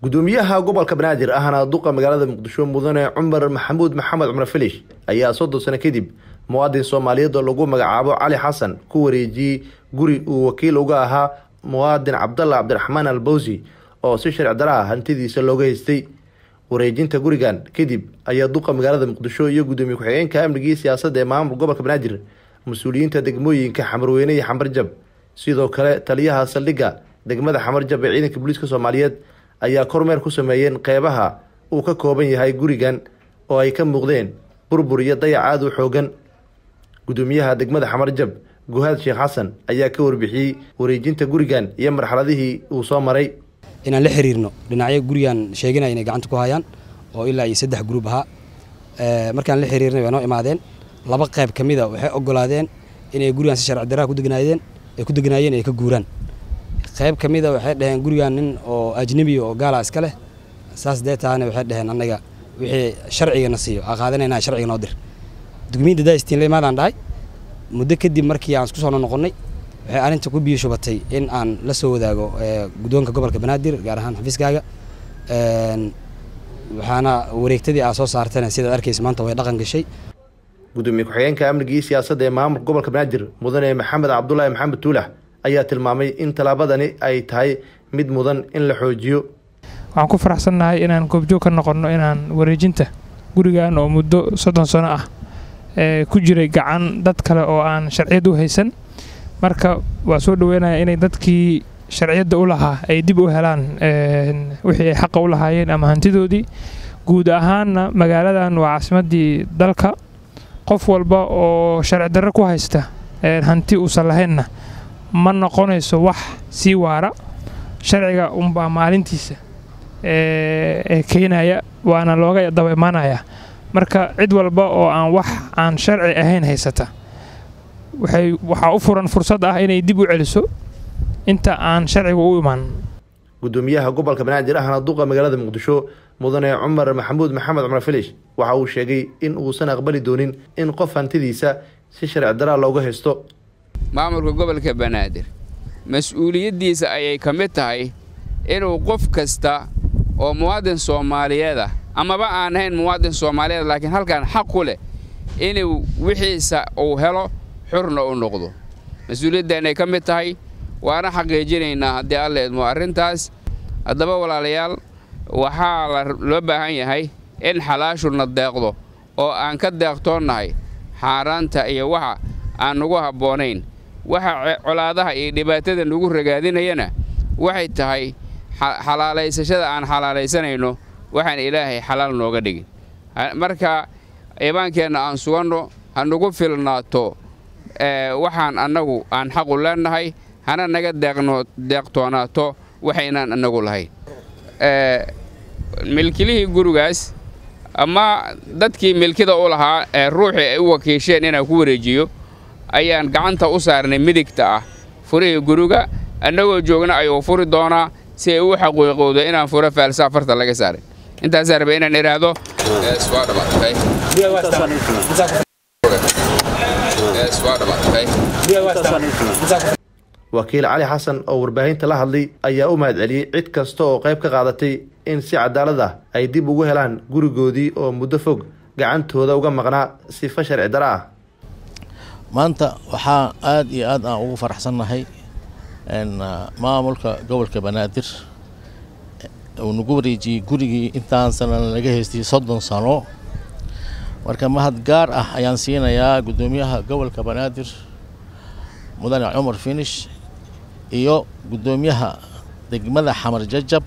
gudoomiyaha gobolka banaadir ahna duqa magaalada muqdisho mudane cumar maxamuud maxamed cumar filish ayaa soddon sano kadib muwaadin soomaaliyeed oo lagu magacaabo cali xasan ku wareejiyey guri uu wakiil uga ahaa muwaadin cabdalla cabdiraxmaan albawsi oo si sharci dara ah hantidiisa looga haystay wareejinta gurigan kadib ayaa duqa magaalada muqdisho iyo gudoomiye ku-xigeenka amnigii siyaasadda ee maamulka gobolka banaadir mas-uuliyiinta degmooyinka xamarweyne iyo xamarjab sidoo kale taliyaha saldhigga degmada xamarjab ee ciidanka booliiska soomaaliyeed ayaa kormeer ku sameeyeen qeybaha uu ka kooban yahay gurigan oo ay ka muuqdeen burbur iyo dayac aada u xoogan gudoomiyaha degmada xamarjab guhaad sheekh xasan ayaa ka warbixiyey wareejinta gurigan iyo marxaladihii uu soo maray inaan la xiriirno dhinacyo gurigan sheeganaya inay gacanta ku hayaan oo ilaa iyo saddex gruub ahaa markaan la xiriirnay way noo imaadeen laba qayb ka mida waxay ogolaadeen inay gurigan si sharci daraa kudegnaayeen ay ku degnaayeen ay ka guuraan qayb ka mida waxay dhaheen gurigan nin oo ajnebiya oo gaala iska leh saas dee taana waxay dhaheen annaga wixii sharcigana siiyo aa qaadanayna sharciga noo dir dugmiyadda daistiin la imaadaan dhahay muddo kadib markii aan isku soo noqonnay waxay arrinta ku biyo shubatay in aan la soo wadaago guddoonka gobolka banaadir gaar ahaan xafiiskaaga waxaana wareegtadii aa soo saartana sidaad arkaysa maanta way dhaqan gashay gudoomiye ku-xigeenka amnigii siyaasadda ee maamulka gobolka banaadir mudane maxamed cabdulaahi maxamed tuulax ayaa tilmaamay in tallaabadani ay tahay mid mudan in la xoojiyo waxaan ku faraxsannahay inaan goobjoog ka noqonno inaan wareejinta gurigan oo muddo soddon sano ah ee ku jiray gacan dad kale oo aan sharciyad u haysan marka waa soo dhaweynaya inay dadkii sharciyadda u lahaa ay dib u helaan wixii ay xaqa u lahaayeen ama hantidoodii guud ahaanna magaaladan waa caasimaddii dalka qof walba oo sharci darro ku haysta hanti uusan lahaynna ma noqonayso wax sii waara sharciga unbaa maalintiisa ee keenaya waana looga daba imaanaya marka cid walba oo aan wax aan sharci ahayn haysata waxay waxaa u furan fursad ah inay dib u celiso inta aan sharciga u imaan gudoomiyaha gobolka banaadir ahna duqa magaalada muqdisho mudane cumar maxamuud maxamed cumar filish waxa uu sheegay in uusan aqbali doonin in qof hantidiisa si sharci daraa looga haysto maamulka gobolka banaadir mas-uuliyaddiisa ayay ka mid tahay inuu qof kasta oo muwaadin soomaaliyeed ah amaba aan ahayn muwaadin soomaaliyeed laakiin halkan xaq ku leh inuu wixiisa uu helo xurna u noqdo mas-uuliyaddaanay ka mid tahay waana xaqiijinaynaa haddii alla idmo arrintaas haddaba walaalayaal waxaa loo baahan yahay in xalaashuna deeqdo oo aan ka deeqtoonnahay xaaraanta iyo waxa aan nagu habboonayn waxa colaadaha iyo dhibaatada nagu ragaadinayana waxay tahay xalaalaysashada aan xalaalaysanayno waxaan ilaahay xalaal nooga dhigin marka iibaankeenna aan suganno ha nagu filnaato waxaan annagu aan xaqu leennahay hana naga deeqtoonaato waxaynaan annagu lahayn milkilihii gurigaas ama dadkii milkida u lahaa ee ruuxii ay u wakiisheen inaan ku wareejiyo ayaan gacanta u saarnay midigta ah furihii guriga annagoo joogna ayuu furi doonaa si ay u xaqiiqowdo inaan furo faalsa afarta laga saaray intaasaa raba inaan idhaahdo wakiil cali xasan oo warbaahinta la hadlay ayaa u mahad celiyey cid kasta oo qayb ka qaadatay in si cadaalad ah ay dib ugu helaan gurigoodii oo muddo fog gacantooda uga maqnaa sifa sharci dara ah maanta waxaa aada iyo aad aan ugu faraxsannahay maamulka gobolka banaadir uu nagu wareejiyey gurigii intaan sanan laga haystay soddon sano marka mahad gaar ah ayaan siinayaa guddoomiyaha gobolka banaadir mudane cumar finish iyo guddoomiyaha degmada xamar jajab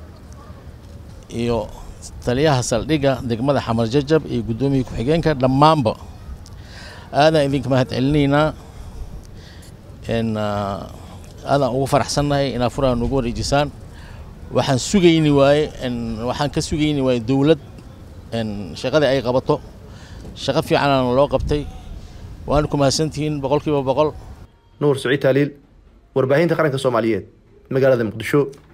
iyo taliyaha saldhigga degmada xamar jajab iyo guddoomiya ku-xigeenka dhammaanba aadaan idinka mahad celinaynaa aadaan ugu faraxsannahay inaa furaha nagu wareejisaan waxaan sugayni waaye waxaan ka sugayni waaye dowlad shaqadii ay qabato shaqo fiicanana loo qabtay waana ku mahadsantihiin boqol kiiba boqol nuur saciid taaliil warbaahinta qaranka soomaaliyeed magaalada muqdisho